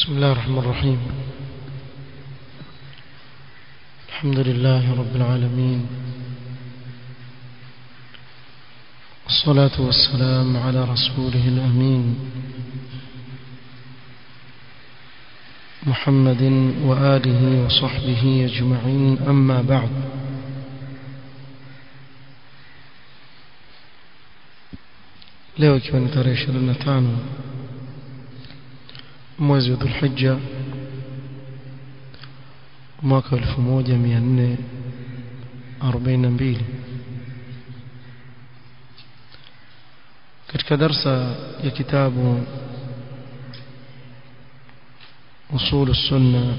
بسم الله الرحمن الرحيم الحمد لله رب العالمين والصلاة والسلام على رسوله الأمين محمد وآله وصحبه أجمعين أما بعد leo ikiwa ni tarehe 25 mwezi wa Dhulhijja mwaka 1442 katika darsa ya kitabu أصول السنة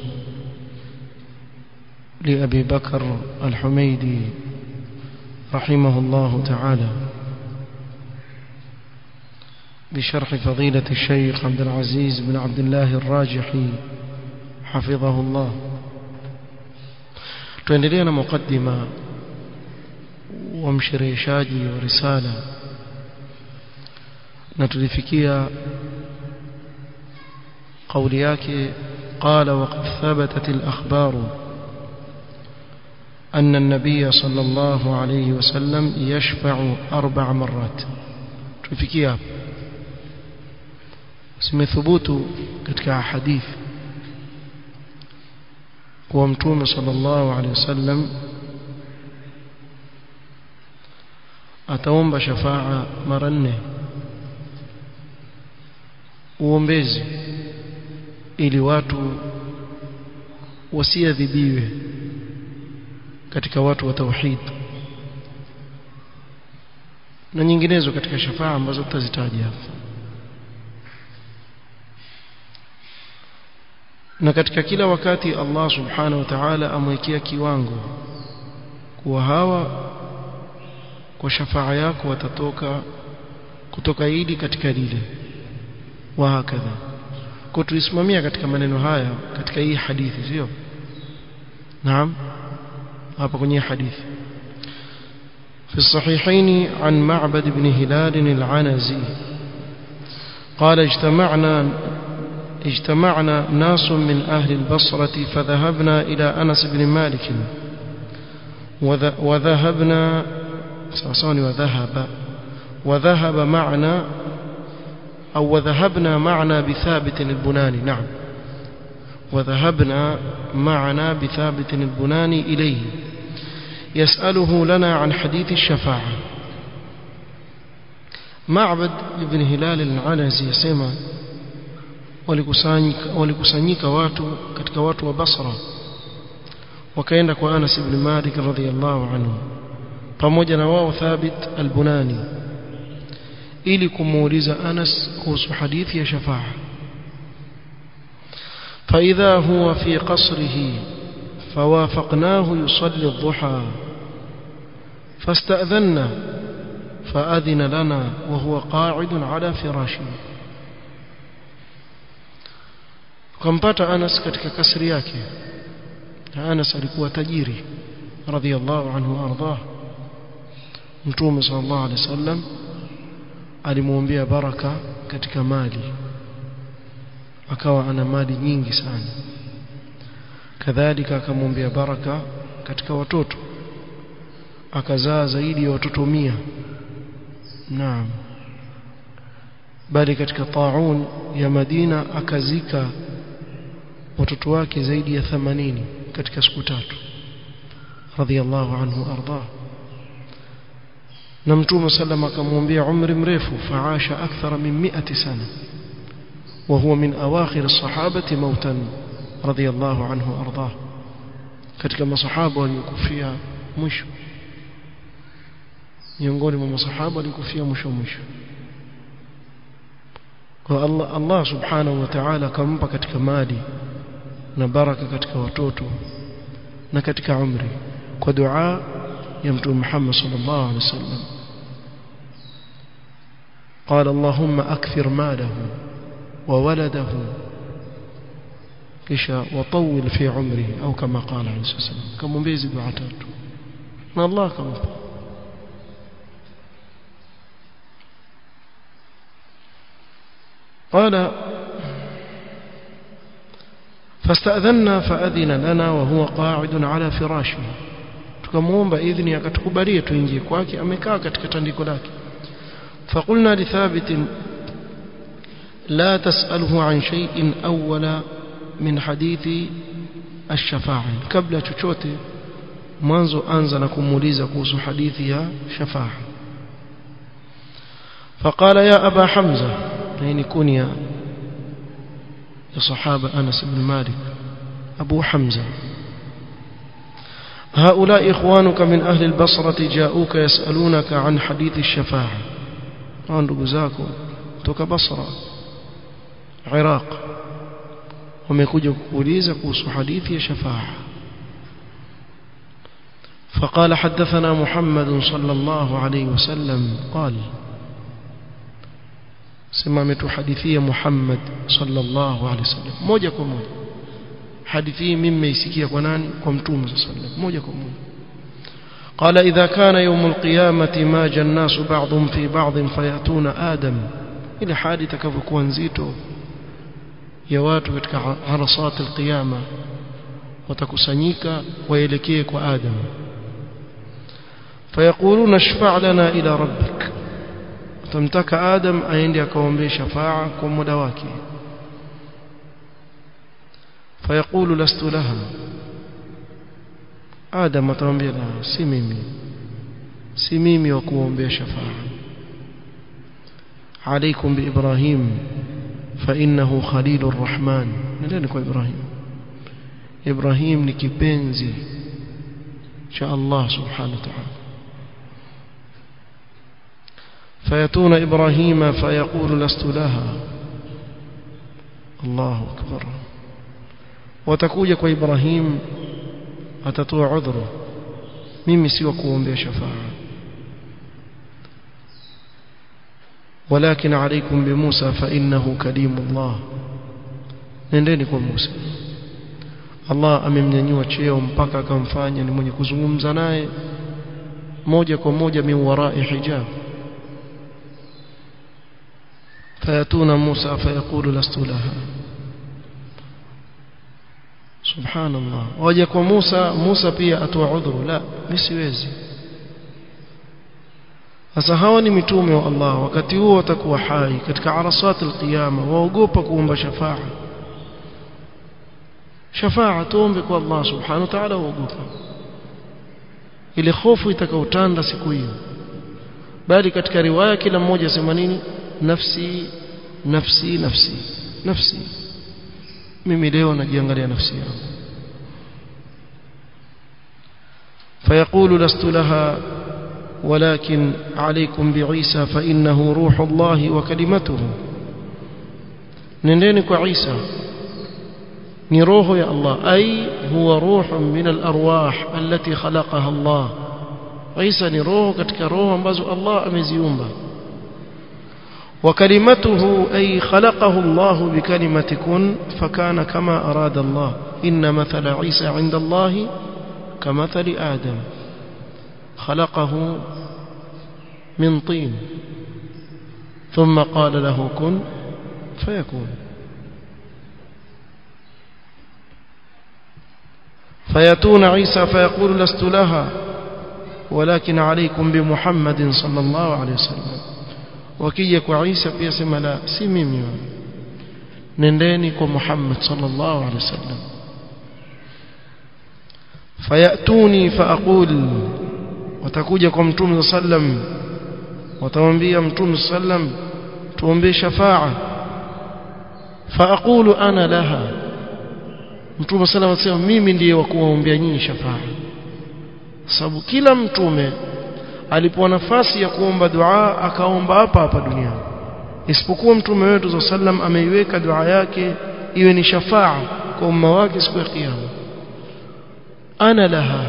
لأبي بكر الحميدي رحمه الله تعالى بشرح فضيلة الشيخ عبد العزيز بن عبد الله الراجحي حفظه الله tuendelea na mukaddima wa mshereheshaji wa risala na tulifikia قول yake قال وقد ثبتت الأخبار أن النبي صلى الله عليه وسلم يشفع أربع مرات tulifikia zimethubutu katika hadith kuwa mtume sallallahu alaihi wasallam ataomba shafaa mara nne uombezi ili watu wasiadhibiwe katika watu wa tauhid na nyinginezo katika shafaa ambazo tutazitaja hapa na katika kila wakati Allah subhanahu wa ta'ala amwekea kiwango kuwa hawa kwa shafaa yako watatoka kutoka hili katika lile wa hakadha kwa tuisimamia katika maneno haya katika hii hadithi sio naam hapa kwenye hadithi في الصحيحين عن معبد بن هلال العنزي قال اجتمعنا اجتمعنا ناس من أهل البصرة فذهبنا إلى أنس بن مالك وذهبنا سأصاني وذهب وذهب معنا أو وذهبنا معنا بثابت البناني نعم وذهبنا معنا بثابت البناني إليه يسأله لنا عن حديث الشفاعة معبد بن هلال العنزي يسمى walikusanyika walikusanyika watu katika watu wa Basra wakaenda kwa Anas ibn Malik radhiyallahu anhu pamoja na wao Thabit al-Bunani ili kumuuliza Anas kuhusu hadithi ya shafaa فإذا هو في قصره فوافقناه يصلي الضحى فاستأذنا فأذن لنا وهو قاعد على فراشه tukampata Anas katika kasri yake Anas alikuwa tajiri radhiallahu anhu ardah Mtume sallallahu alaihi wasallam alimwombea baraka katika mali akawa ana mali nyingi sana kadhalika akamwombea baraka katika watoto akazaa zaidi ya watoto mia naam bali katika taun ya Madina akazika watoto wake zaidi ya 80 katika siku tatu radhiallahu anhu arda na mtume sallam akamwambia umri mrefu faasha akthara min 100 sana وهو من أواخر الصحابة موتا رضي الله عنه أرضاه katika masahaba waliokufia mwisho miongoni mwa masahaba waliokufia mwisho mwisho kwa Allah Allah subhanahu wa ta'ala akampa katika mali na baraka katika watoto na katika umri kwa dua ya mtume Muhammad sallallahu alaihi wasallam قال اللهم أكثر ماله وولده kisha وطول في عمره أو كما قال عليه الصلاة والسلام كموmbezi dua tatu na Allah akampa قال فاستأذنا فأذن لنا وهو قاعد على فراشه tukamwomba idhni akatukubalia tuingie kwake amekaa katika tandiko lake فقلنا لثابت لا تسأله عن شيء أول من حديث الشفاعة قبل chochote mwanzo anza na kumuuliza kuhusu hadithi ya shafa'a فقال يا أبا حمزة يعني كنيا يا صحابة أنس بن مالك أبو حمزة هؤلاء إخوانك من أهل البصرة جاءوك يسألونك عن حديث الشفاعة عن رجزاكم توك بصرة عراق وميكوجا كوليزا كوسو حديث شفاعة فقال حدثنا محمد صلى الله عليه وسلم قال سمعت حديثية محمد صلى الله عليه وسلم موجة كموجة حديثي مما يسكي كناني كمتوم صلى الله عليه وسلم موجة كموجة قال إذا كان يوم القيامة ماج الناس بعضهم في بعض فيأتون آدم إلى حادثة كفكوان زيتو يواتو katika harasat alqiyama watakusanyika waelekee kwa Adam فيقولون اشفع لنا إلى ربك tamtaka Adam aende akaombee shafaa kwa muda wake fayaqulu lastu laha Adam atamwambia la si mimi si mimi wa kuombea shafaa عليكم بإبراهيم فإنه خليل الرحمن نلين kwa Ibrahim Ibrahim ni kipenzi cha Allah subhanahu wa ta'ala فيأتون إبراهيم فيقول لست لها الله أكبر وتكوجك إبراهيم أتطوع عذره mimi si wa kuombea shafaa ولكن عليكم بموسى فإنه كليم الله nendeni kwa Musa Allah amemnyanyua cheo mpaka akamfanya ni mwenye kuzungumza naye moja kwa moja min warai hijab فيأتون موسى فيقول لست لها سبحان الله waje kwa Musa Musa pia atoa udhuru la mimi siwezi sasa hawa ni mitume wa Allah wakati huo watakuwa hai katika arasat alqiyama waogopa kuomba shafaa shafaa tuombe kwa Allah subhanahu wa ta'ala waogopa ile hofu itakaotanda siku hiyo bali katika riwaya kila mmoja sema nini nafsi nafsi nafsi nafsi mimi leo najiangalia nafsi yangu فيقول لست لها ولكن عليكم بعيسى فإنه روح الله وكلمته نندينك عيسى نروح يا الله أي هو روح من الأرواح التي خلقها الله عيسى نروح كتك روح ambazo Allah ameziumba وكلمته أي خلقه الله بكلمة كن فكان كما أراد الله إن مثل عيسى عند الله كمثل آدم خلقه من طين ثم قال له كن فيكون فيأتون عيسى فيقول لست لها ولكن عليكم بمحمد صلى الله عليه وسلم wakija kwa Isa pia sema la si mimi nendeni kwa Muhammad sallallahu alaihi wasallam fayatuni faaqul watakuja kwa mtume sallam watamwambia mtume sallam tuombe shafaa faaqulu ana laha mtume sallam anasema mimi ndiye wa kuwaombea nyinyi shafaa sababu kila mtume alipoa nafasi ya kuomba dua akaomba hapa hapa duniani isipokuwa mtume wetu sallam ameiweka dua yake iwe ni shafaa kwa umma wake siku ya kiyama ana laha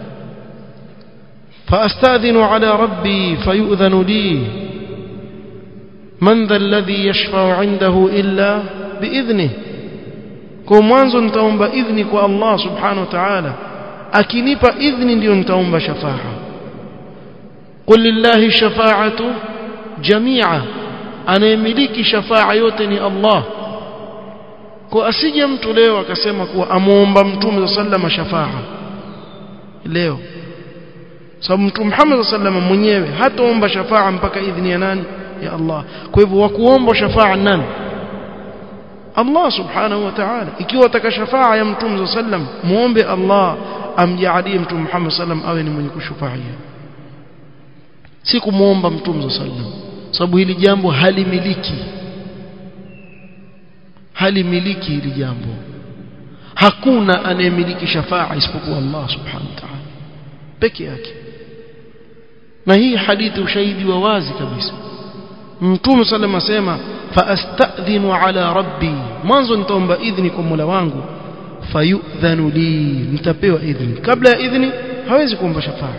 فاستاذن على ربي فيؤذن لي من ذا الذي يشفع عنده الا باذنه kwa mwanzo nitaomba idhni kwa Allah subhanahu wa ta'ala akinipa idhni ndio nitaomba shafaa قل لله الشفاعة جميعا anayemiliki shafaa yote ni Allah kwa asije mtu leo akasema kuwa amuomba mtume sallallahu shafaa leo sababu mtume Muhammad sallallahu mwenyewe hataomba shafaa mpaka idhini ya nani ya Allah kwa hivyo wakuomba shafaa nani Allah subhanahu wa ta'ala ikiwa utaka shafaa ya mtume sallam muombe Allah amjalie mtume Muhammad sallam awe ni mwenye kushufaia si kumuomba mtume sallam sababu hili jambo halimiliki halimiliki hili jambo hakuna anayemiliki shafaa isipokuwa Allah subhanahu wa ta'ala peke yake na hii hadithi ushahidi wa wazi kabisa mtume sallam asema faastadhinu ala rabbi mwanzo nitaomba idhni kwa Mola wangu fayudhanu li nitapewa idhni kabla ya idhni hawezi kuomba shafaa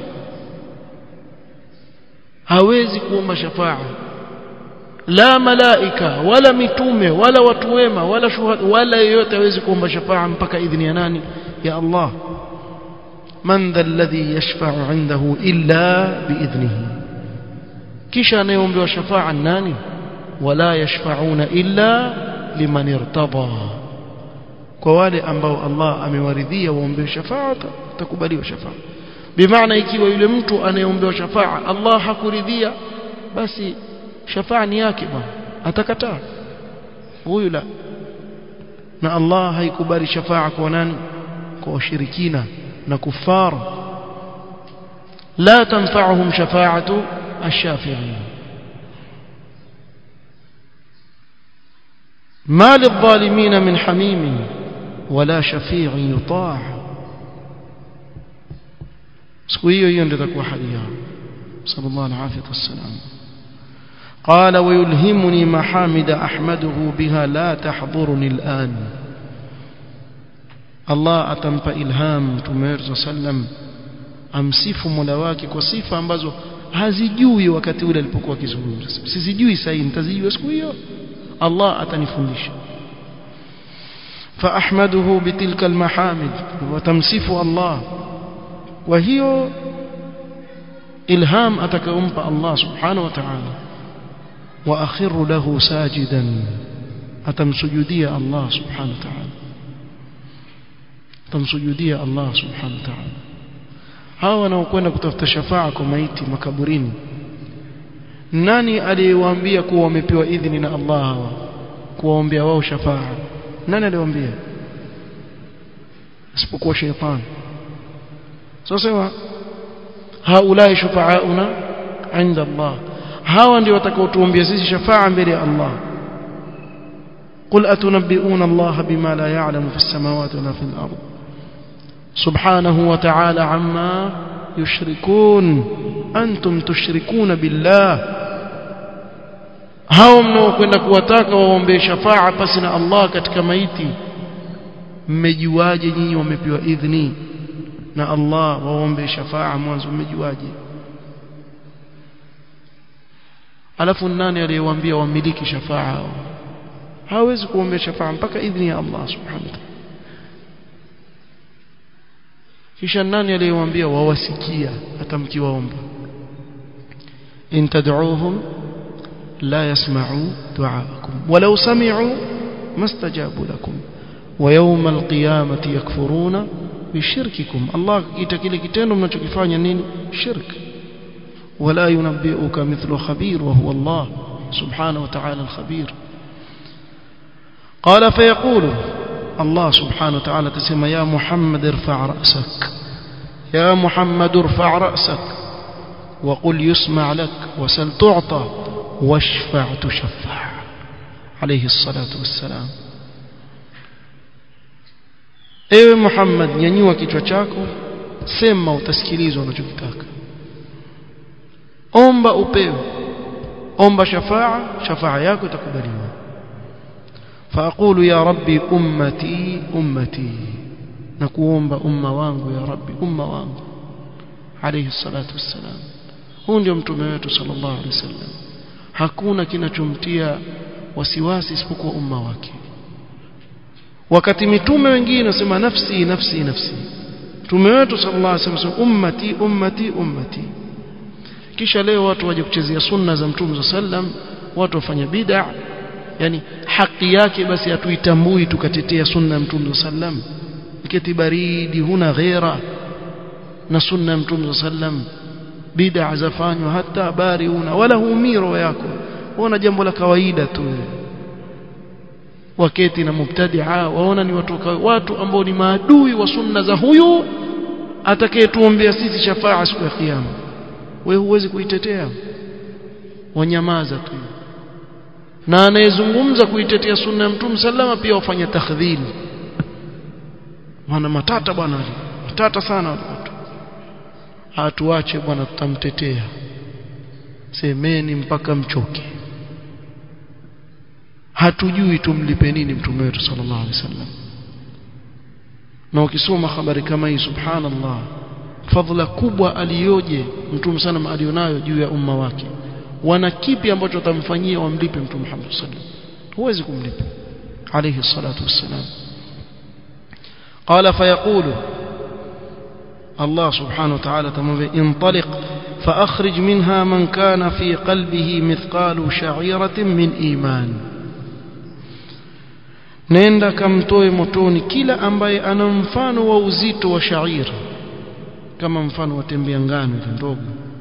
hawezi kuomba shafaa la malaika wala mitume wala watu wema wala shuhada wala yeyote hawezi kuomba shafaa mpaka idhni ya nani ya Allah man dha alladhi yashfa'u 'indahu illa biidhnihi kisha anayeombewa shafaa nani wala yashfa'una illa liman irtada kwa wale ambao Allah amewaridhia waombewe shafaa takubaliwa shafaa bimaana ikiwa yule mtu anayeombewa shafaa Allah hakuridhia basi shafaa ni yake bwana atakataa huyu la na Allah haikubali shafaa kwa nani kwa washirikina na kufar la tanfa'uhum shafa'atu ash-shafi'in ما للظالمين من حميم ولا شفيع يطاع siku hiyo hiyo ndio itakuwa hali yao sallallahu alaihi wasallam قال ويلهمني محامد احمده بها لا تحضرني الان الله atampa ilham Mtume sallam amsifu Mola wake kwa sifa ambazo hazijui wakati ule alipokuwa akizungumza sizijui sasa nitazijua siku hiyo Allah atanifundisha فاحمده بتلك المحامد وتمسف الله وهي ilham atakayompa Allah subhanahu wa ta'ala واخر له ساجدا atamsujudia Allah subhanahu wa ta'ala atamsujudia Allah subhanahu wa ta'ala hawa wanaokwenda kutafuta shafaa kwa maiti makaburini nani aliyewaambia kuwa wamepewa idhini na Allah hawa kuwaombea wao shafaa nani aliwaambia isipokuwa shaytan sasa haulai shufaauna inda Allah hawa ndio watakaotuombea sisi shafaa mbele ya Allah قل أتنبئون الله بما لا يعلم في السماوات ولا في الأرض سبحانه وتعالى عما يشركون أنتم تشركون بالله hao mnaokwenda kuwataka waombee shafaa pasi na Allah katika maiti mmejuaje nyinyi wamepewa idhni na Allah waombee shafaa mwanzo mmejuaje alafu nani aliyewaambia wamiliki shafaa hao hawezi kuombea shafaa mpaka idhni ya Allah subhanahu wa ta'ala kisha nani aliyewaambia wawasikia hata mkiwaomba in tad'uuhum la yasma'u du'aakum walau sami'u mastajabu lakum wa yawma alqiyamati yakfuruna bishirkikum Allah kita kile kitendo mnachokifanya nini shirk wala yunabbi'uka mithlu khabir wa huwa Allah subhanahu wa ta'ala al-khabir قال فيقول الله سبحانه وتعالى تسمى يا محمد ارفع رأسك يا محمد ارفع رأسك وقل يسمع لك وسل تعطى واشفع تشفع عليه الصلاة والسلام ewe Muhammad nyanyua kichwa chako sema utasikilizwa unachokitaka omba upewe omba shafaa shafaa yako itakubaliwa فأقول يا ربي أمتي أمتي نكوomba umma wangu ya rabbi umma wangu alayhi salatu wassalam huu ndio mtume wetu sallallahu alayhi wasallam hakuna kinachomtia wasiwasi isipokuwa umma wake wakati mitume wengine wasema nafsi nafsi nafsi mtume wetu sallallahu alayhi wasallam ummati ummati ummati kisha leo watu waje kuchezea sunna za mtume sallam watu wafanya bid'a yani haki yake basi hatuitambui tukatetea sunna ya mtume sallam iketi baridi huna ghera na sunna ya mtume sallam bid'a zafanywa hata habari una wala huumii roho yako waona jambo la kawaida tu waketi na mubtadia waona ni watu watu ambao ni maadui wa sunna za huyu atakayetuombea sisi shafaa siku ya kiyama wewe huwezi kuitetea wanyamaza tu na anayezungumza kuitetea sunna ya mtume sallama pia wafanya takhdhili wana matata bwana matata sana watu hatuache bwana tutamtetea semeni mpaka mchoke hatujui tumlipe nini mtume wetu sallallahu alaihi wasallam na ukisoma habari kama hii subhanallah fadhila kubwa aliyoje mtume sana alionayo juu ya umma wake wana kipi ambacho watamfanyia wamlipe mtume Muhammad sallallahu alaihi wasallam huwezi kumlipa alayhi salatu wassalam قال فيقول الله سبحانه وتعالى انطلق فأخرج منها من كان في قلبه مثقال شعيرة من إيمان nenda kamtoe motoni kila ambaye ana mfano wa uzito wa shairi kama mfano wa tembea ngano ile ndogo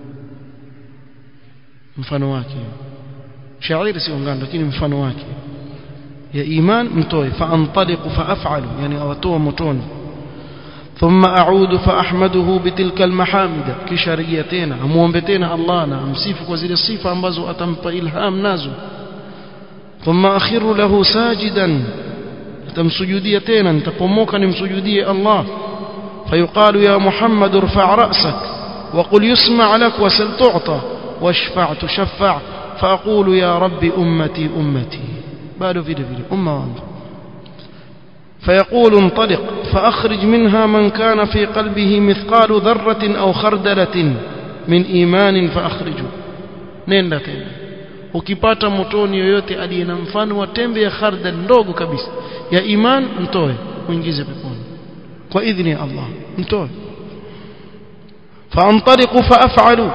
mfano wake shairi sio ngano lakini mfano wake ya iman mtoe faantaliqu faaf'alu yani awatoa motoni ثم أعود فأحمده بتلك المحامد كشرية تينا أموombe tena Allah na amsifu kwa zile sifa ambazo atampa ilham nazo ثم أخر له ساجدا tamsujudia tena nitapomoka nimsujudie Allah فيقال يا محمد ارفع رأسك وقل يسمع لك وسل تعطى واشفع تشفع فأقول يا رب أمتي أمتي بعد فيدي فيدي أمة وأنت فيقول انطلق فأخرج منها من كان في قلبه مثقال ذرة أو خردلة من إيمان فأخرجه نين تena ukipata motoni yoyote aliye na mfano wa tembe ya khardal ndogo kabisa ya iman mtoe muingize peponi kwa idhini ya Allah mtoe فانطلق فافعل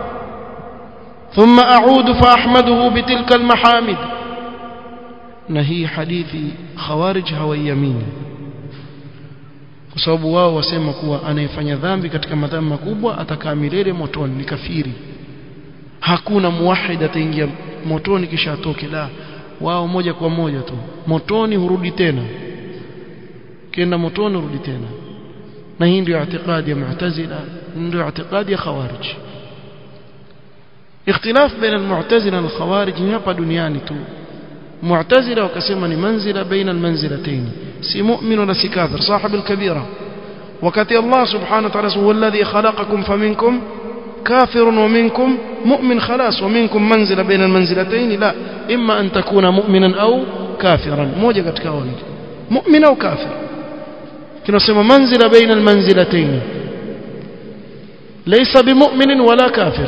ثم اعود فاحمده بتلك المحامد na hii hadithi khawarij hawaiamini kwa sababu wao wasema kuwa anayefanya dhambi katika madhambi makubwa atakaa milele motoni ni kafiri hakuna muwahid ataingia motoni kisha atoke la wao moja kwa moja tu motoni hurudi tena kenda motoni hurudi tena na hii ndio i'tiqadi ya mu'tazila ndio i'tiqadi ya khawarij اختلاف بين المعتزله والخوارج ni hapa duniani tu معتزله wakasema ni manzila baina almanzilatayn si mu'min wala si kafir sahib alkabira wakati Allah subhanahu wa ta'ala huwa alladhi khalaqakum faminkum كافر ومنكم مؤمن خلاص ومنكم منزلة بين المنزلتين لا إما أن تكون مؤمنا أو كافرا موجة katika wawili مؤمن أو كافر tunasema منزلة بين المنزلتين ليس بمؤمن ولا كافر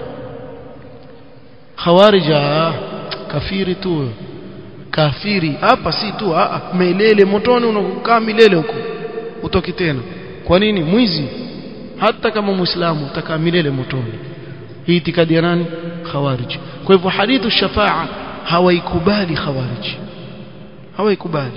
خوارج kafiri tu kafiri hapa si tu milele motoni unakukaa milele huko utoki tena kwa nini mwizi hata kama muislamu utakaa milele motoni hii itikadi ya nani khawarij kwa hivyo hadithu shafaa hawaikubali khawarij hawaikubali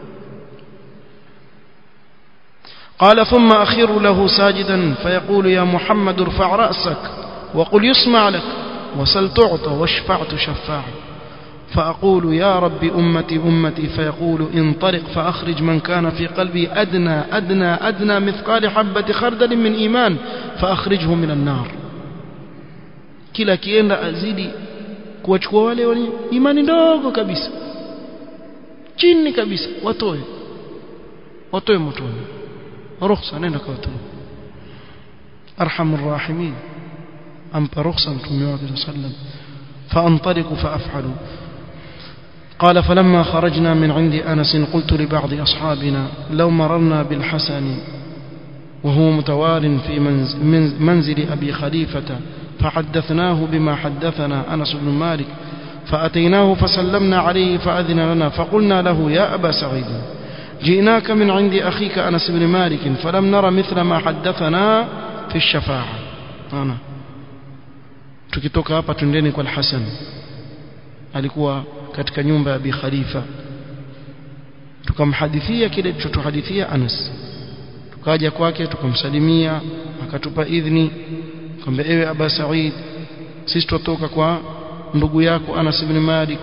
قال ثم أخر له ساجدا فيقول يا محمد ارفع رأسك وقل يسمع لك وسل تعطى واشفع تشفع فأقول يا رب أمتي أمتي فيقول انطلق فأخرج من كان في قلبي أدنى أدنى أدنى مثقال حبة خردل من إيمان فأخرجه من النار kila kienda azidi kuwachukua wale wenye imani ndogo kabisa chini kabisa watoe watoe motoni ruhusa nenda kwa watoe arhamur rahimin ampa ruhusa mtume wake sallam فانطلق فافعل قال فلما خرجنا من عند أنس قلت لبعض أصحابنا لو مررنا بالحسن وهو متوال في منزل أبي خليفة فحدثناه بما حدثنا أنس بن مالك فأتيناه فسلمنا عليه فأذن لنا فقلنا له يا أبا سعيد جئناك من عند أخيك أنس بن مالك فلم نر مثل ما حدثنا في الشفاعة أنا tukitoka hapa twendeni kwa Hassan alikuwa katika nyumba ya Abi Khalifa tukamhadithia kile tulichotuhadithia Anas tukaja kwake tukamsalimia akatupa idhni kwamba ewe Aba Said sisi tutoka kwa ndugu yako Anas ibn Malik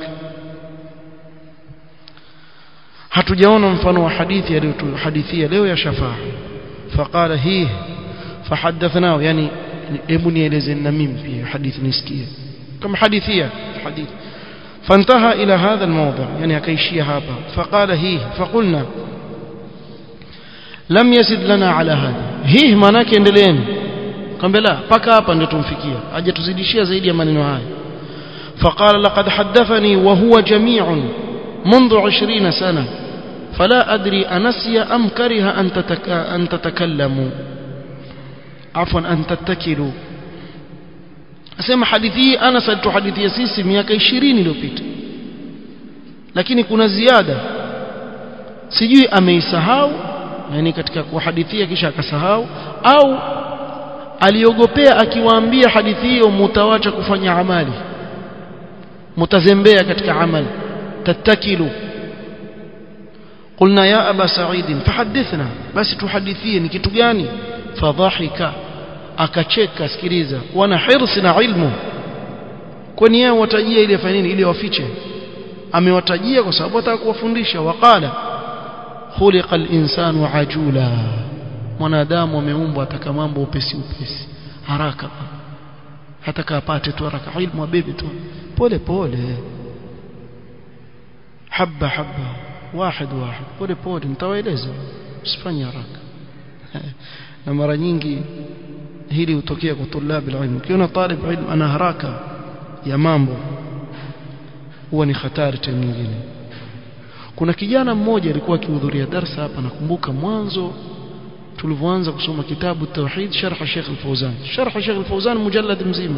hatujaona mfano wa hadithi aliyotuhadithia leo ya shafaa faqala hii فحدثناه يعني hebu nieleze na mimi pia hadithi nisikie kama hadithia hadithi فانتهى إلى هذا الموضع يعني akaishia hapa فقال هي فقلنا لم يزد لنا على هذا hii maana yake endeleeni kambe la paka hapa ndio tumfikia aje tuzidishia zaidi ya maneno haya فقال لقد حدثني وهو جميع منذ عشرين سنة فلا أدري أنسي أم كره أن, تتك... أن تتكلموا عفوا أن تتكلوا asema hadithi hii Anas alituhadithia sisi miaka 20 iliyopita lakini kuna ziada sijui ameisahau yani katika kuhadithia kisha akasahau au aliogopea akiwaambia hadithi hiyo mutawacha kufanya amali mutazembea katika amali tatakilu قلنا يا أبا سعيد فحدثنا بس تحدثيه ni kitu gani fadhahika akacheka sikiliza wana hirsi na ilmu kwani yeye watajia ile fanya nini ili wafiche amewatajia kwa sababu ataka kuwafundisha waqala khuliqa al-insanu ajula mwanadamu ameumbwa ataka mambo upesi upesi haraka hataka apate tu haraka ilmu abebe tu pole pole habba habba واحد واحد pole pole nitawaeleza usifanye haraka na mara nyingi hili hutokea kwa tulabi ilmu ukiona talib ilmu ana haraka ya mambo huwa ni hatari tena nyingine kuna kijana mmoja alikuwa akihudhuria darasa hapa nakumbuka mwanzo tulivyoanza kusoma kitabu tauhid sharh Sheikh Al-Fawzan sharh Sheikh Al-Fawzan mujallad mzima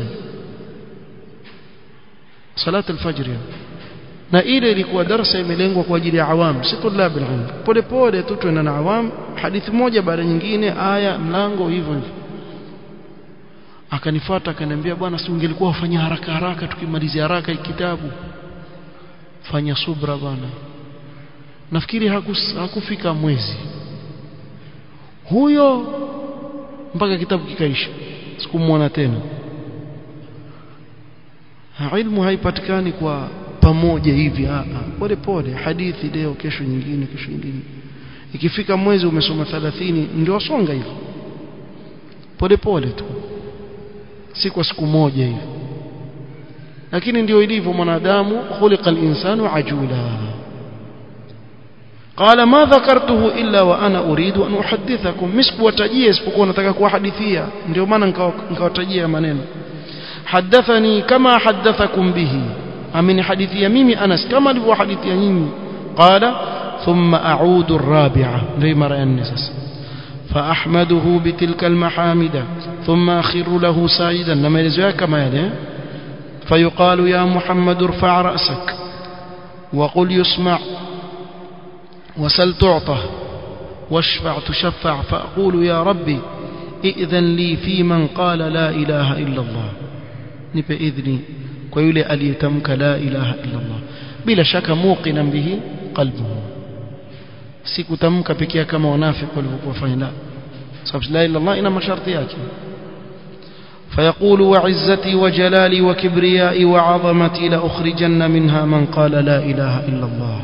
salat al-fajr na ile ilikuwa darasa imelengwa kwa ajili ya awam si tulabi ilmu pole pole tu tuenda na awam hadithi moja baada nyingine aya mlango hivyo hivyo akanifuata akaniambia bwana si ungelikuwa ufanya haraka haraka tukimalizia haraka hii kitabu fanya subra bwana nafikiri hakus, hakufika mwezi huyo mpaka kitabu kikaisha sikumwona tena ha, ilmu haipatikani kwa pamoja hivi a pole pole hadithi leo kesho nyingine kesho nyingine ikifika mwezi umesoma 30 ndio wasonga hivyo pole pole tu si kwa siku moja hivi lakini ndio ilivyo mwanadamu khuliqa al-insanu ajula قال ما ذكرته إلا وأنا أريد أن أحدثكم مسك وتجيه isipokuwa nataka kuwahadithia ndio maana nikawatajia maneno حدثني كما حدثكم به أمن حديثي ميمي أنس كما لو حديثي ميمي قال ثم أعود الرابعة زي ما رأى النسس فأحمده بتلك المحامد ثم أخر له ساجدا لما يلزوها كما يلي فيقال يا محمد ارفع رأسك وقل يسمع وسل تعطى واشفع تشفع فأقول يا ربي ائذن لي في من قال لا إله إلا الله نب إذني ويولي أليتمك لا إله إلا الله بلا شك موقنا به قلبه sikutamka pekee kama wanafiki walivyokuwa fanya la sababu la ilaha illallah ina masharti yake فيقول وعزتي وجلالي وكبريائي وعظمتي لأخرجن منها من قال لا إله إلا الله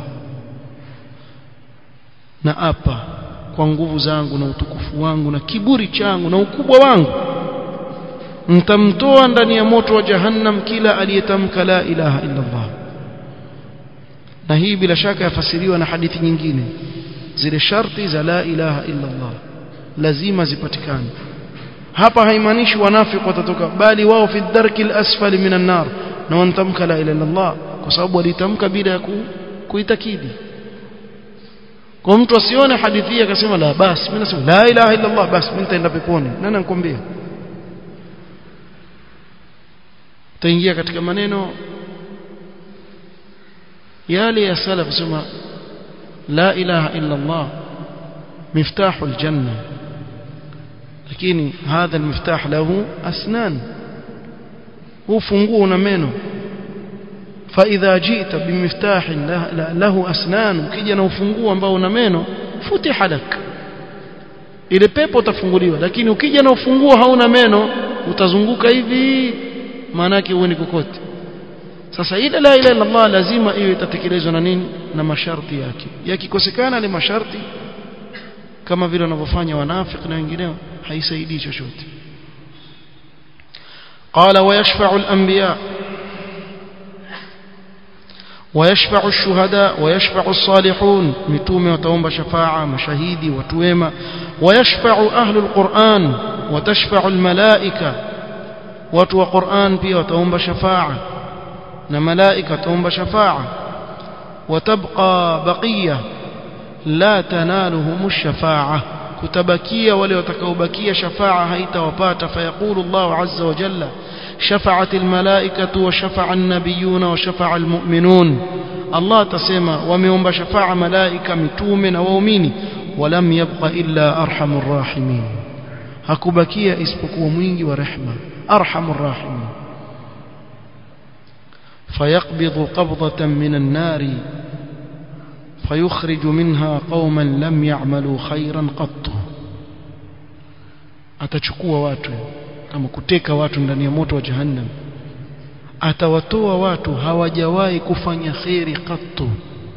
na apa kwa nguvu zangu na utukufu wangu na kiburi changu na ukubwa wangu mtamtoa ndani ya moto wa jahannam kila aliyetamka la ilaha illa Allah na hii bila shaka yafasiriwa na hadithi nyingine zile sharti za la ilaha illa Allah lazima zipatikane hapa haimaanishi wanafiki watatoka bali wao fi dharki al-asfali minan nar na wantamka la ilaha illa Allah kwa sababu walitamka bila ya kuitakidi kwa mtu asione hadithi hii akasema la basi mimi nasema la ilaha illa Allah basi mimi nitaenda peponi nani anakuambia taingia katika maneno yale ya salaf sema la ilaha illa Allah miftahu aljanna lakini hadha almiftah lahu asnan huu funguo una meno فإذا جئت بمفتاح له أسنان ukija na ufunguo ambao una meno futiha lak ile pepo utafunguliwa lakini ukija na ufunguo hauna meno utazunguka hivi maana yake uone kokote sasa ile la ilaha illallah lazima iwe itatekelezwa na nini na masharti yake yakikosekana ile masharti kama vile wanavyofanya wanafiki na wengineo haisaidii chochote قال ويشفع الأنبياء ويشفع الشهداء ويشفع الصالحون متوم وتوم شفاعة مشاهيدي وتويمة ويشفع أهل القرآن وتشفع الملائكة وتوى قرآن بي وتوم شفاعة ملائكة توم شفاعة وتبقى بقية لا تنالهم الشفاعة كتبكية وليتكوبكية شفاعة هيت وبات فيقول الله عز وجل شفعت الملائكة وشفع النبيون وشفع المؤمنون الله تسمى ومن شفاعة ملائكة متوم ومؤمن ولم يبق إلا أرحم الراحمين hakubakia isipokuwa mwingi wa rehma arhamur rahimin فيقبض قبضة من النار فيخرج منها قوما لم يعملوا خيرا قط atachukua watu kama kuteka watu ndani ya moto wa jahannam atawatoa watu hawajawahi kufanya khairi qattu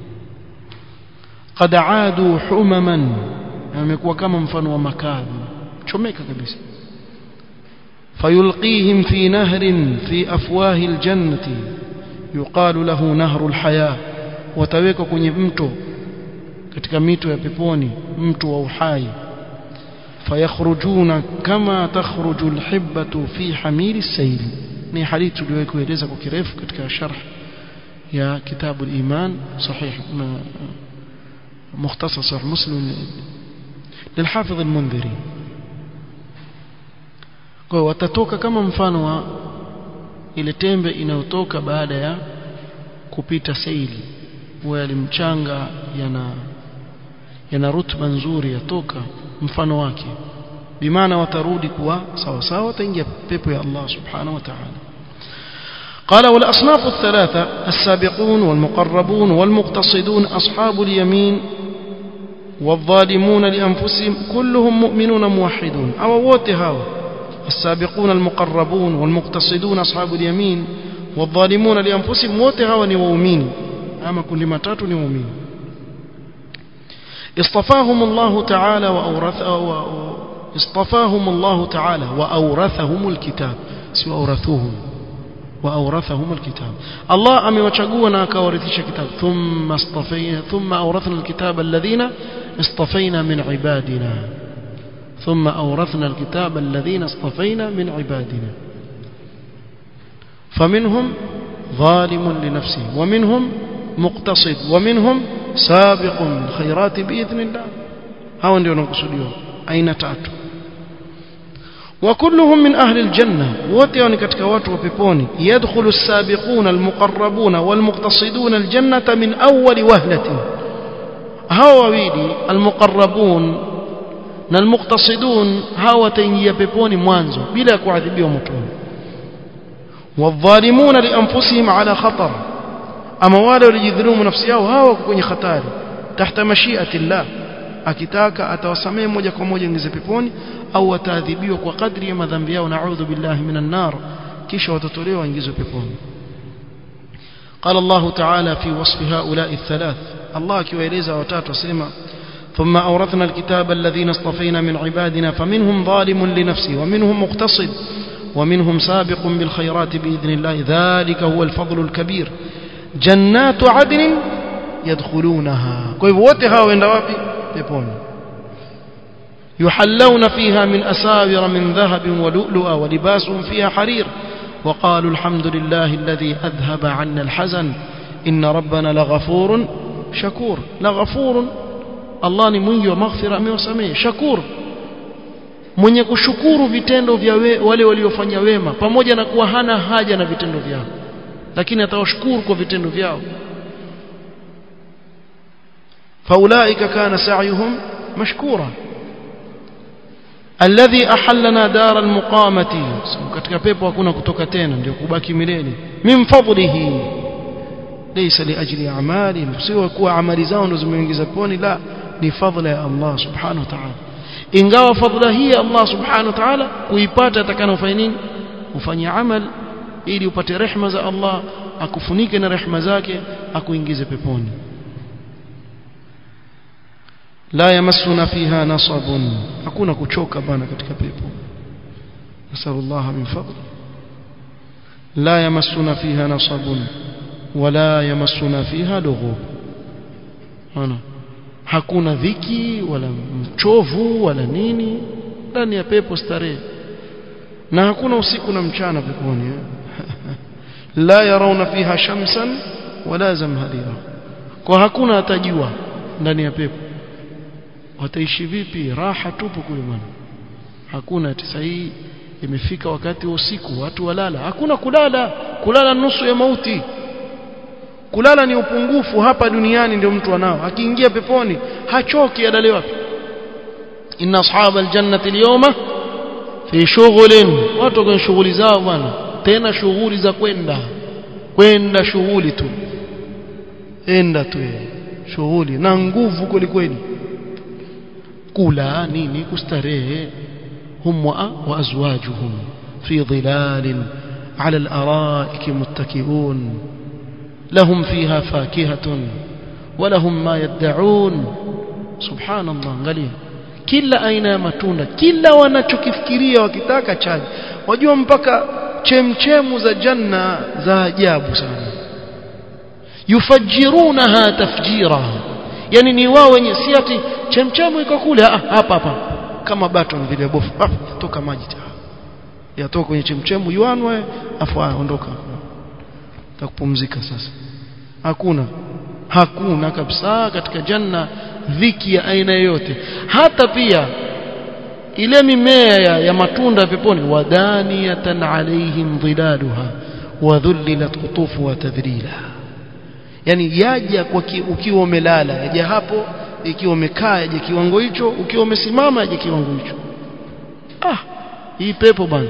qad aadu humaman amekuwa kama mfano wa makazi chomeka kabisa fayulqihim fi nahrin fi afwahi aljannati yuqalu lahu nahru alhaya watawekwa kwenye mto katika mito ya peponi mto wa uhai fayakhrujuna kama takhruju alhibbatu fi hamil as-sayl ni hadithi tuliwahi kueleza kwa kirefu katika sharh ya kitabu al-iman sahih مختصر صحيح مسلم للحافظ المنذري kwa watatoka kama mfano wa ile tembe inayotoka baada ya kupita seili huwa yalimchanga yana yana rutba nzuri yatoka mfano wake bimaana watarudi kuwa sawa sawa wataingia pepo ya Allah subhanahu wa ta'ala قال والأصناف الثلاثة السابقون والمقربون والمقتصدون أصحاب اليمين والظالمون لأنفسهم كلهم مؤمنون موحدون أو ووتهاو السابقون المقربون والمقتصدون أصحاب اليمين والظالمون لأنفسهم ووتهاو نومين أما كل ما تاتوا نومين اصطفاهم الله تعالى وأورث اصطفاهم الله تعالى وأورثهم الكتاب سوى أورثوهم وأورثهم الكتاب الله أمي وشقونا كورثيش كتاب ثم اصطفينا ثم أورثنا الكتاب الذين اصطفينا من عبادنا ثم أورثنا الكتاب الذين اصطفينا من عبادنا فمنهم ظالم لنفسه ومنهم مقتصد ومنهم سابق الخيرات بإذن الله هاو ndio nakusudiwa aina tatu وكلهم من أهل الجنة wote ni katika watu wa peponi يدخل السابقون المقربون والمقتصدون الجنة من أول وهلة hao wawili almuqarrabun na almuqtasidun hao wataingia peponi mwanzo bila kuadhibiwa motoni wadhalimuna lianfusihim ala khatar ama wale walijidhulumu nafsi yao hao kwenye hatari tahta mashiati llah akitaka atawasamehe moja kwa moja ingize peponi au wataadhibiwa kwa kadri ya madhambi yao naudhu billahi minan nar kisha watatolewa waingizwe peponi قال الله تعالى في وصف هؤلاء الثلاث الله كيوeleza watatu asema ثم أورثنا الكتاب الذين اصطفينا من عبادنا فمنهم ظالم لنفسه ومنهم مقتصد ومنهم سابق بالخيرات بإذن الله ذلك هو الفضل الكبير جنات عدن يدخلونها كيف وتها وين wapi peponi يحلون فيها من أساور من ذهب ولؤلؤا ولباسهم فيها حرير وقالوا الحمد لله الذي أذهب عنا الحزن إن ربنا لغفور شكور لغفور الله ni mwingi wa maghfira amewasamehe shakur mwenye kushukuru vitendo vya we, wale waliofanya wema pamoja na kuwa hana haja na vitendo vyao lakini atawashukuru kwa vitendo vyao faulaika kana sa'yuhum mashkura alladhi ahallana dar almuqamati katika pepo hakuna kutoka tena ndio kubaki milele min fadlihi laysa liajli a'malihim sio kuwa amali zao ndo zimeingiza peponi la ni fadhila ya Allah subhanahu wa ta'ala ingawa fadhila hii ya Allah subhanahu wa ta'ala kuipata atakana ufanye nini ufanye amal ili upate rehma za Allah akufunike na rehma zake akuingize peponi la yamassuna fiha nasabun hakuna kuchoka bana katika pepo nasallallahu min fadli la yamassuna fiha nasabun wala yamassuna fiha lughub ana hakuna dhiki wala mchovu wala nini ndani ya pepo starehe na hakuna usiku na mchana peponi la yarawna fiha shamsan wala zamharira kwa hakuna atajua ndani ya pepo wataishi vipi raha tupu kule bwana hakuna tisa hii imefika wakati wa usiku watu walala hakuna kulala kulala nusu ya mauti kulala ni upungufu hapa duniani ndio mtu anao akiingia peponi hachoki adale wapi inna ashab aljannati alyawma fi shughlin watu kwenye shughuli zao bwana tena shughuli za kwenda kwenda shughuli tu enda tu shughuli na nguvu kweli kweli kula nini kustarehe hum wa azwajuhum fi dhilalin ala al-ara'ik muttaki'un lahum fiha fakihatun ولهم ما يدعون سبحان الله angalia kila aina ya matunda kila wanachokifikiria wakitaka chaji wajua mpaka chemchemu za janna za ajabu sana yufajirunaha tafjira yani ni wao wenye si ati chemchemu iko kule ah, hapa hapa kama baton vile bofu ah, yatoka maji yatoka kwenye chemchemu yuanwe afu ondoka takupumzika sasa hakuna hakuna kabisa katika janna dhiki ya aina yoyote hata pia ile mimea ya, ya matunda peponi wadaniyatan alaihim dhilaluha wa dhullilat qutufuha tadhrila yani yaja kwa ki, ukiwa umelala yaja hapo ikiwa umekaa yaja kiwango hicho ukiwa umesimama yaja kiwango hicho ah hii pepo bana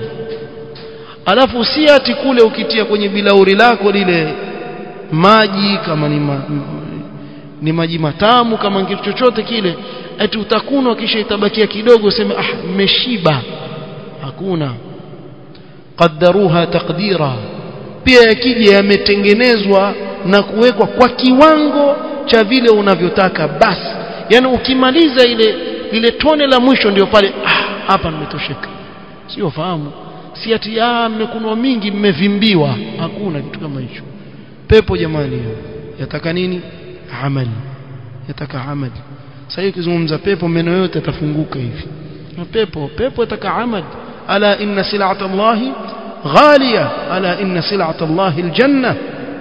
alafu si ati kule ukitia kwenye bilauri lako lile maji kama ni ma, ni maji matamu kama kitu chochote kile ati utakunwa kisha itabakia kidogo useme ah mmeshiba hakuna qaddaruha taqdira pia yakija yametengenezwa na kuwekwa kwa kiwango cha vile unavyotaka basi yani ukimaliza ile lile tone la mwisho ndio pale ah hapa nimetosheka sio fahamu si ati ah mmekunwa mingi mmevimbiwa hakuna kitu kama hicho pepo jamani yataka nini amali yataka amali sasa ukizungumza pepo meno yote yatafunguka hivi na pepo pepo yataka amali ala inna sil'ata allahi غالية ألا إن سلعة الله الجنة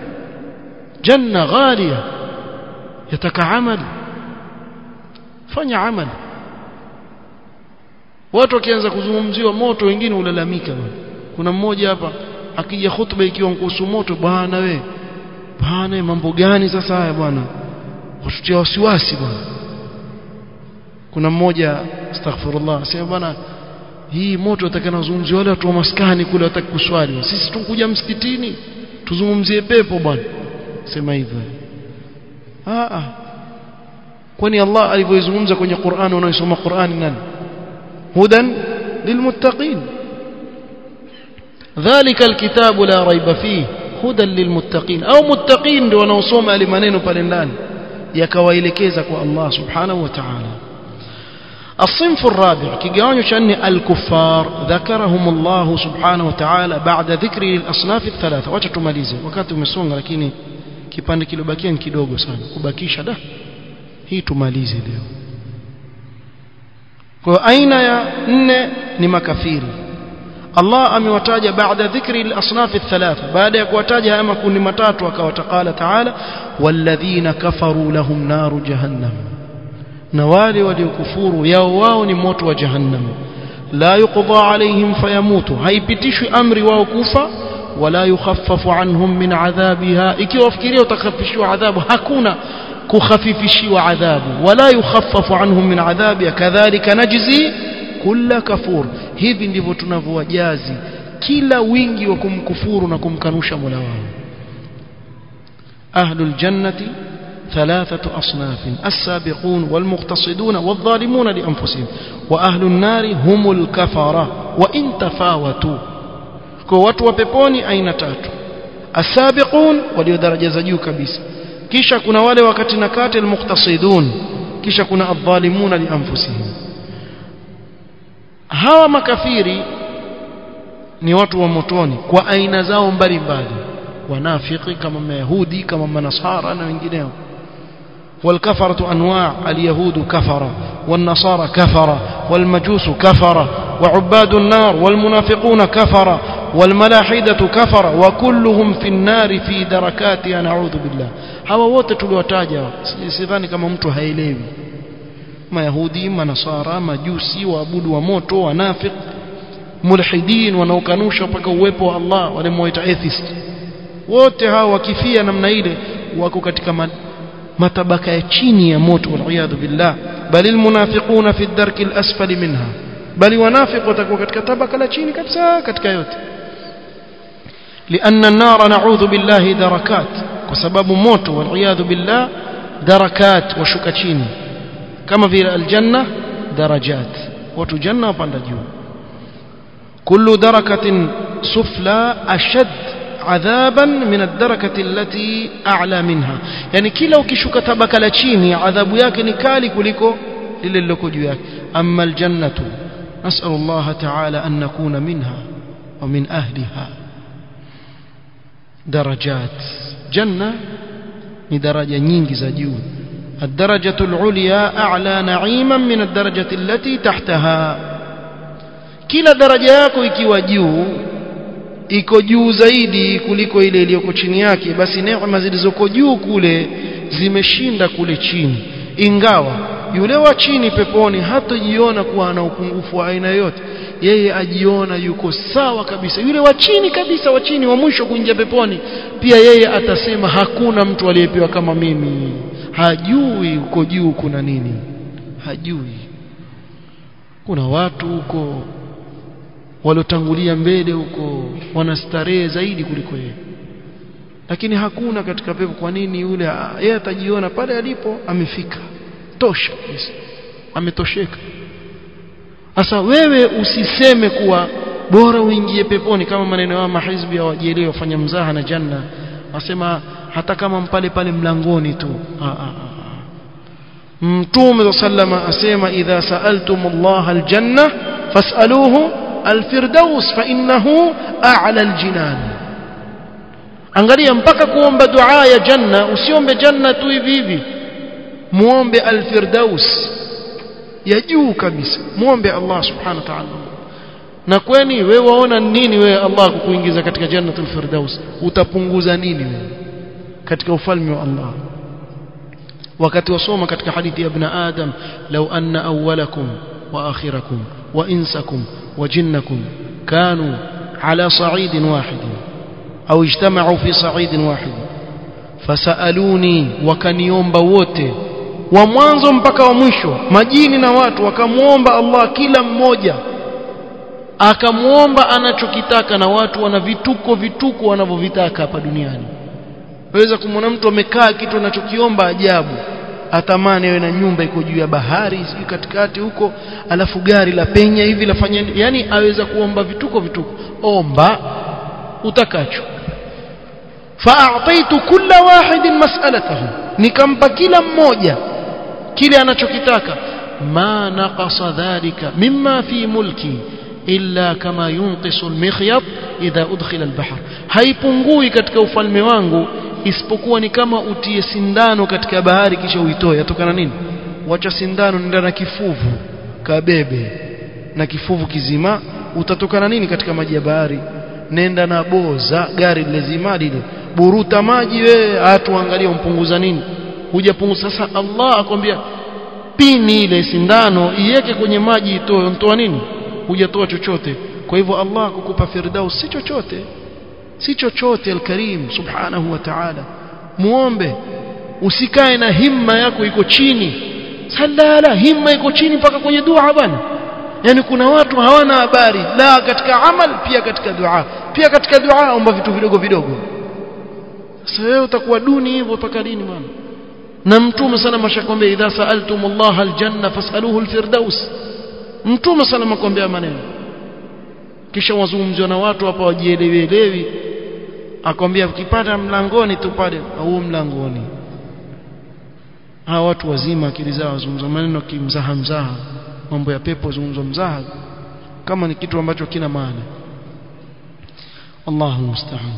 جنة غالية يتك عمل فني عمل watu wakianza kuzungumziwa moto wengine ulalamika kuna mmoja hapa akija hutuba ikiwa kuhusu moto bwana we bwana mambo gani sasa haya bwana watutia wasiwasi bwana kuna mmoja astaghfirullah asema bwana hii moto atakanazungumzia wale watu wa maskani kule wataki kuswali sisi tukuja msikitini tuzungumzie pepo bwana sema hivyo ah ah kwani Allah alivyozungumza kwenye Qur'an unaisoma Qur'an nani hudan lilmuttaqin dhalika alkitabu la raiba fihi hudan lilmuttaqin au muttaqin ndio wanaosoma yale maneno pale ndani yakawaelekeza kwa Allah subhanahu wa ta'ala الصنف الرابع كيغانيو شأن الكفار ذكرهم الله سبحانه وتعالى بعد ذكر الأصناف الثلاثة wacha tumalize wakati umesonga lakini kipande kilobakia ni kidogo sana kubakisha da hii tumalize leo kwa aina ya nne ni makafiri Allah amewataja baada dhikri al-asnaf ath-thalatha baada ya kuwataja haya makundi matatu akawatakala taala walladhina kafaru lahum naru jahannam na wale waliokufuru yao wao ni moto wa jahannam la yuqda alaihim fayamutu haipitishwi amri wao kufa wala yukhaffafu anhum min adhabiha ikiwa wafikiria utakhafifishwa adhabu hakuna kukhafifishiwa adhabu wala yukhaffafu anhum min adhabiha kadhalika najzi kulla kafur hivi ndivyo tunavyowajazi kila wingi wa kumkufuru na kumkanusha Mola wao ahlul jannati ثلاثة أصناف السابقون والمقتصدون والظالمون لأنفسهم وأهل النار هم الكفرة وإن تفاوتوا كوات وبيبوني أين تاتوا السابقون وليو درجة زجو كبيس كيشا كنا wale wakati na kati almuqtasidun kisha kuna adh-dhalimuna li anfusihim hawa makafiri ni watu wa motoni kwa aina zao mbalimbali wanafiki kama mayahudi kama manasara na wengineo والكفرة أنواع اليهود كفرة والنصارى كفرة والمجوس كفرة وعباد النار والمنافقون كفرة والملاحدة كفرة وكلهم في النار في دركاتها نعوذ بالله hawa wote tuliwataja sidhani kama mtu haelewi mayahudi manasara majusi waabudu wa moto wanafik mulhidin wanaokanusha mpaka uwepo wa Allah wale mwaita atheist wote hawa wakifia namna ile wako katika matabaka ya chini ya moto waliyadhu billah bali almunafiquna fi ad-darki al-asfali minha bali wanafiq watakuwa katika tabaka la chini kabisa katika yote لأن النار نعوذ بالله دركات وسبب موت والعياذ بالله دركات وشك chini كما في الجنة درجات وتجنة وبند juu كل دركة سفلى أشد عذابا من الدركة التي أعلى منها يعني كلا ukishuka tabaka la chini adhabu yake ni kali kuliko lile liloko juu yake amma aljannatu نسأل الله تعالى أن نكون منها ومن أهلها درجات جنة درجة nyingi za juu الدرجة العليا أعلى نعيما من الدرجة التي تحتها kila daraja yako ikiwa juu iko juu zaidi kuliko ile iliyoko chini yake basi neema zilizoko juu kule zimeshinda kule chini ingawa yule wa chini peponi hatajiona kuwa ana upungufu wa aina yote yeye ajiona yuko sawa kabisa yule wa chini kabisa wa chini wa mwisho kuingia peponi pia yeye atasema hakuna mtu aliyepewa kama mimi hajui uko juu kuna nini hajui kuna watu huko waliotangulia mbele huko wanastarehe zaidi kuliko yeye lakini hakuna katika pepo kwa nini yule yeye atajiona pale alipo amefika tosha kabisa ametosheka sasa wewe usiseme kuwa bora uingie peponi kama maneno ya mahizbi ya wajielewa wafanya mzaha na janna wasema hata kama mpale pale mlangoni tu mtume sallama asema idha sa'altum Allah aljanna fas'aluhu alfirdaus fa innahu a'la aljinan angalia mpaka kuomba dua ya janna usiombe janna tu hivi hivi muombe alfirdaus ya juu kabisa muombe Allah subhanahu wa ta'ala na kwani wewe waona nini wewe Allah kukuingiza katika jannatul firdaus utapunguza nini wewe katika ufalme wa Allah wakati wasoma katika hadithi ya ibn adam law anna awwalakum wa akhirakum wa insakum wa jinnakum kanu ala sa'idin wahid au ijtama'u fi sa'idin wahid fasaluni wakaniomba wote wa mwanzo mpaka wa mwisho majini na watu wakamuomba Allah kila mmoja akamuomba anachokitaka na watu wana vituko vituko wanavyovitaka hapa duniani waweza kumwona mtu amekaa kitu anachokiomba ajabu atamani awe na nyumba iko juu ya bahari sijui katikati huko alafu gari la penya hivi lafanya yani aweza kuomba vituko vituko omba utakacho fa'ataitu kulla wahidin mas'alatahu nikampa kila mmoja kile anachokitaka ma naqasa dhalika mimma fi mulki illa kama yunqisu almikhyat idha udkhila albahr haipungui katika ufalme wangu isipokuwa ni kama utie sindano katika bahari kisha uitoe yatokana nini wacha sindano nenda na kifuvu kabebe na kifuvu kizima utatokana nini katika maji ya bahari nenda na boza gari lezima lile buruta maji wewe atuangalie umpunguza nini hujapunguza sasa Allah akwambia pini ile sindano iweke kwenye maji itoe mtoa nini hujatoa chochote kwa hivyo Allah kukupa firdaus si chochote si chochote alkarim subhanahu wa ta'ala muombe usikae na himma yako iko chini salala himma iko chini mpaka kwenye dua bwana yani kuna watu hawana habari la katika amal pia katika dua pia katika dua omba vitu vidogo vidogo sasa wewe utakuwa duni hivyo mpaka lini bwana na mtume sana mashakwambia idha saaltum Allah aljanna fasaluhu alfirdaus mtume sana makwambia maneno kisha wazungumziwa na watu hapa wajielewielewi akwambia ukipata mlangoni tu pale au mlangoni hawa watu wazima akili zao wazungumza maneno kimzaha mzaha mambo ya pepo zungumzo mzaha kama ni kitu ambacho kina maana Allahu musta'an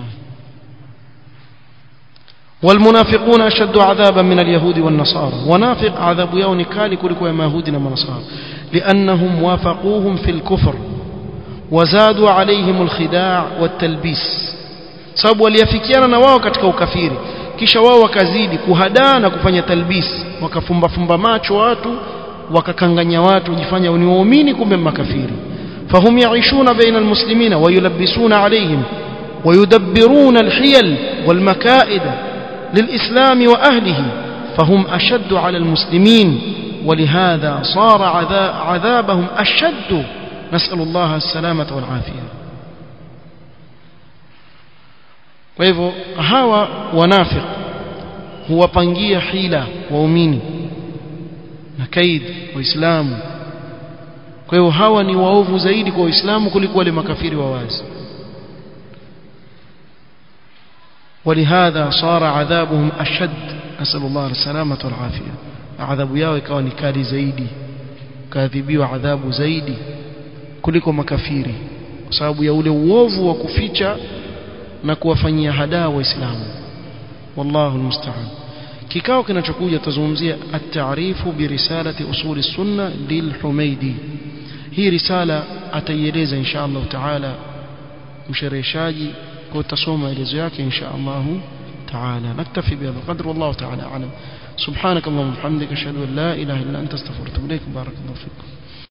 والمنافقون أشد عذابا من اليهود والنصارى ونافق عذاب يوم كالي كلكو يا يهود ونصارى لأنهم وافقوهم في الكفر وزادوا عليهم الخداع والتلبيس sababu waliafikiana na wao katika ukafiri kisha wao wakazidi kuhadaa na kufanya talbis wakafumba fumba macho watu wakakanganya watu jifanya ni waumini kumbe makafiri fahum yaishuna baina almuslimina wayulabbisuna alayhim ويدبرون الحيل والمكائد للإسلام وأهله فهم أشد على المسلمين ولهذا صار عذابهم أشد نسأل الله السلامة والعافية kwa hivyo hawa wanafiq huwapangia hila waumini na kaid waislamu kwa hivyo hawa ni waovu zaidi kwa waislamu kuliko wale makafiri wa wazi ولهذا صار عذابهم أشد نسأل الله السلامة والعافية عذاب yao ikawa ni kali zaidi kadhibiwa adhabu zaidi kuliko makafiri kwa sababu ya ule uovu wa kuficha na kuwafanyia hadaa waislamu wallahu almusta'an kikao kinachokuja tazungumzia at-ta'rifu bi risalati usuli sunna lilhumaidi hii risala ataieleza insha Allah taala mshereheshaji kwa utasoma maelezo yake insha Allah taala naktafi bihadha qadr wallahu taala a'lam subhanak allahumma wa bihamdika ashhadu an la ilaha illa anta astaghfiruka wa atubu ilaik barakallahu fikum